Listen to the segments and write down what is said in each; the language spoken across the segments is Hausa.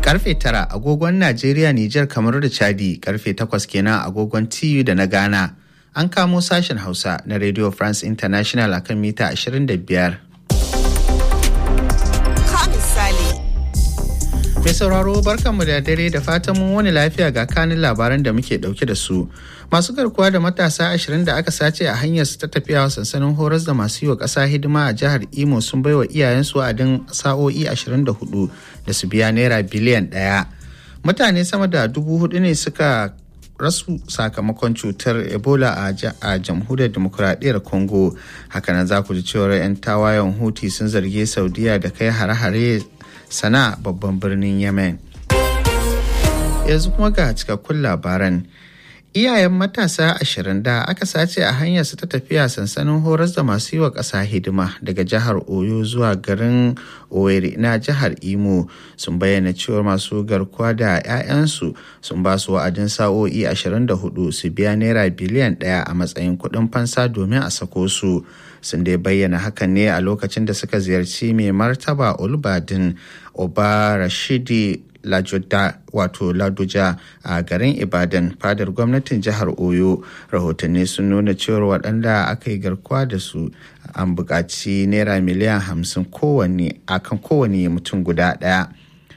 Karfe tara agogon Najeriya, Nijar, kamar da Chadi, karfe takwas kenan agogon TU da na Ghana. An kamo sashen Hausa na Radio France International akan mita 25. Mai sauraro barkanmu da dare da fatan mun wani lafiya ga kanin labaran da muke dauke da su. Masu garkuwa da matasa ashirin da aka sace a hanyar su ta tafiya sansanin horas da masu yi wa ƙasa hidima a jihar Imo sun baiwa iyayensu wa'adin sa'o'i 24 da su biya naira biliyan ɗaya. Mutane sama da dubu hudu ne suka rasu sakamakon cutar ebola a jamhuriyar demokuraɗiyyar congo hakanan za ku ji cewar 'yan tawayen huti sun zargi saudiya da kai hare-hare sana babban birnin yemen yanzu kuma ga cikakkun labaran iyayen matasa ashirin da aka sace a hanyar su ta tafiya sansanin horas da masu yi wa ƙasa hidima daga jihar oyo zuwa garin owerri na jihar imo sun bayyana cewar masu garkuwa da 'ya'yansu sun ba su wa'adin sa'o'i 24 su biya naira biliyan ɗaya a matsayin kuɗin fansa domin a sako su sun dai bayyana hakan ne a lokacin da suka ziyarci mai martaba olbadin oba rashidi lajoda wato ladoja a garin ibadan fadar gwamnatin jihar oyo rahotanni sun nuna cewar waɗanda aka yi garkuwa da su an buƙaci naira miliyan hamsin kowanne akan kowane mutum guda ɗaya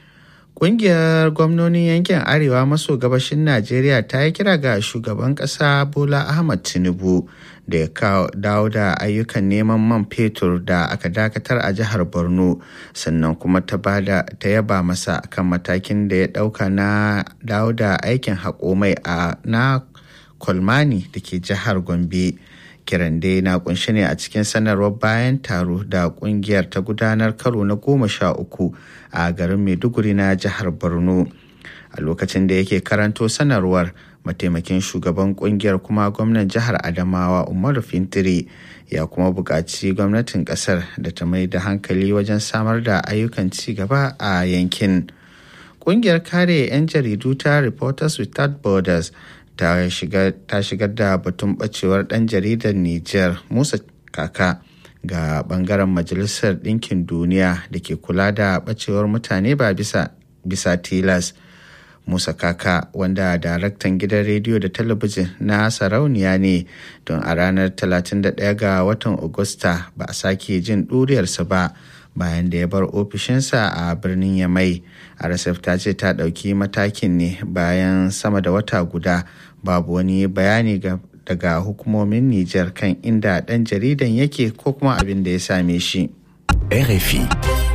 Ƙungiyar gwamnonin yankin Arewa maso gabashin Najeriya ta yi kira ga shugaban ƙasa Bola Ahmad Tinubu da ya dawo da ayyukan neman man fetur da aka dakatar a jihar Borno sannan kuma ta yaba masa kan matakin da ya ɗauka na dawo da aikin haƙo mai a na Kolmani da ke jihar Gombe. kiran dai na kunshi ne a cikin sanarwar bayan taro da kungiyar ta gudanar karo na goma sha uku a garin maiduguri na jihar borno a lokacin da yake karanto sanarwar mataimakin shugaban kungiyar kuma gwamnan jihar adamawa umaru fintiri ya kuma buƙaci gwamnatin ƙasar da ta mai da hankali wajen samar da ayyukan ci gaba a yankin ƙungiyar kare 'yan jaridu ta reporters without borders ta shigar da batun bacewar ɗan jaridar Nijar Musa Kaka ga bangaren Majalisar Ɗinkin Duniya da ke kula da bacewar mutane ba bisa, bisa tilas. Musa Kaka wanda daraktan gidan rediyo da talabijin na sarauniya ne don a ranar 31 ga watan Agusta ba a sake jin ɗuriyarsa ba. bayan da ya bar ofishinsa a birnin yamai rsf ta ce ta ɗauki matakin ne bayan sama da wata guda babu wani bayani daga hukumomin nijar kan inda ɗan jaridan yake ko kuma abin da ya same shi RFI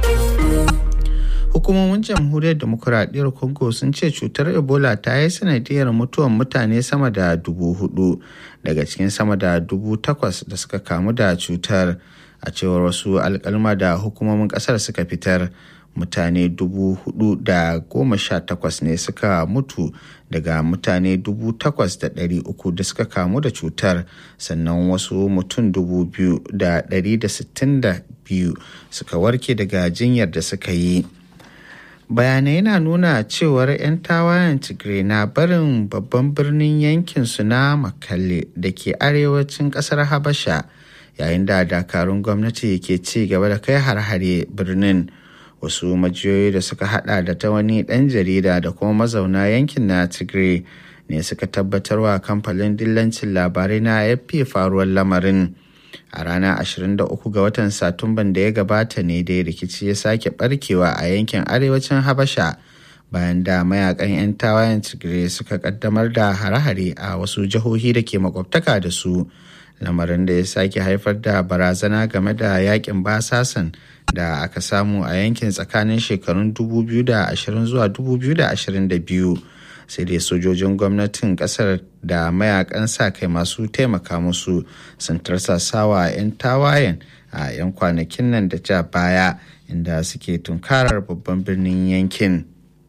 hukumomin jamhuriyar demokuraɗiyyar congo sun ce cutar ebola ta yi sanadiyar mutuwan mutane sama da dubu hudu daga cikin sama da dubu takwas da suka kamu da cutar a cewar wasu alkalma da hukumomin kasar suka fitar mutane dubu hudu da goma sha takwas ne suka mutu daga mutane dubu takwas da ɗari uku da suka kamu da cutar sannan wasu mutum dubu biyu da ɗari da sittin da biyu suka warke daga jinyar da suka yi bayanai na nuna cewar 'yan tawayen tigray na barin babban birnin yankin su na makalle da ke arewacin kasar habasha yayin da dakarun gwamnati ke ci gaba da kai har-hare birnin wasu majiyoyi da suka hada da ta wani dan jarida da kuma mazauna yankin na tigray ne suka tabbatarwa kamfanin dillancin labarai na afp faruwar lamarin a ranar 23 ga watan satumban da ya gabata ne dai rikici ya sake barkewa a yankin arewacin habasha bayan da mayakan 'yan tawayen tigray suka kaddamar da hare-hare a wasu jihohi da ke makwabtaka da su lamarin da ya sake haifar da barazana game da yakin basasan da aka samu a yankin tsakanin shekarun 2020 zuwa 2022 sai dai sojojin gwamnatin kasar da mayakan sa kai masu taimaka musu sun tarsasawa 'yan tawayen a 'yan kwanakin nan da ja baya inda suke tunkarar babban birnin yankin.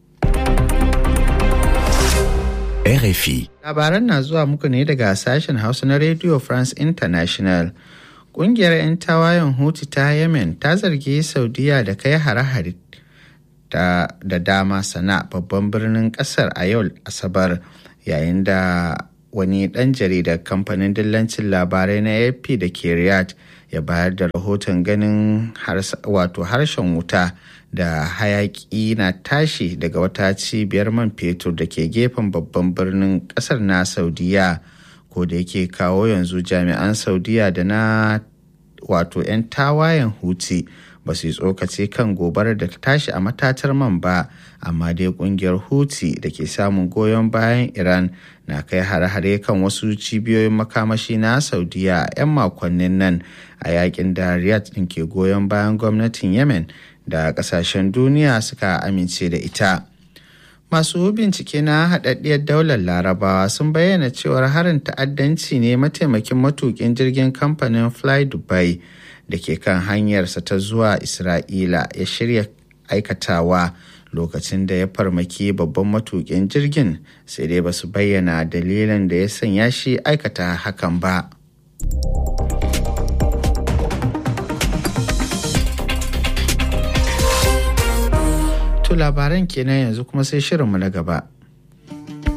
RFI. Labaran na zuwa muku ne daga sashen Hausa na Radio France International. Ƙungiyar 'yan tawayen Houthi ta Yemen ta zargi Saudiya da kai hare-hare da dama sana babban birnin ƙasar a yau Asabar yayin da wani ɗan jaridar kamfanin dillancin labarai na AP da ke Riyadh ya bayar da rahoton ganin wato harshen wuta da hayaki na tashi daga wata cibiyar man fetur da ke gefen babban birnin kasar na saudiya ko da yake kawo yanzu jami'an saudiya da na wato 'yan tawayen huti ba su yi tsokace kan gobarar da ta tashi a matatar man ba amma dai kungiyar huti da ke samun goyon bayan iran na kai hare-hare kan wasu cibiyoyin makamashi na saudiya a 'yan makonnin nan a yakin da riyadh din ke goyon bayan gwamnatin yemen da kasashen duniya suka amince da ita masu bincike na haɗaɗɗiyar daular larabawa sun bayyana cewar harin ta'addanci ne mataimakin matukin jirgin kamfanin fly dubai da ke kan hanyarsa ta zuwa isra'ila ya shirya aikatawa lokacin da ya farmaki babban matukin jirgin sai dai ba su bayyana dalilin da ya sanya shi aikata hakan ba to labaran kenan yanzu kuma sai shirinmu na gaba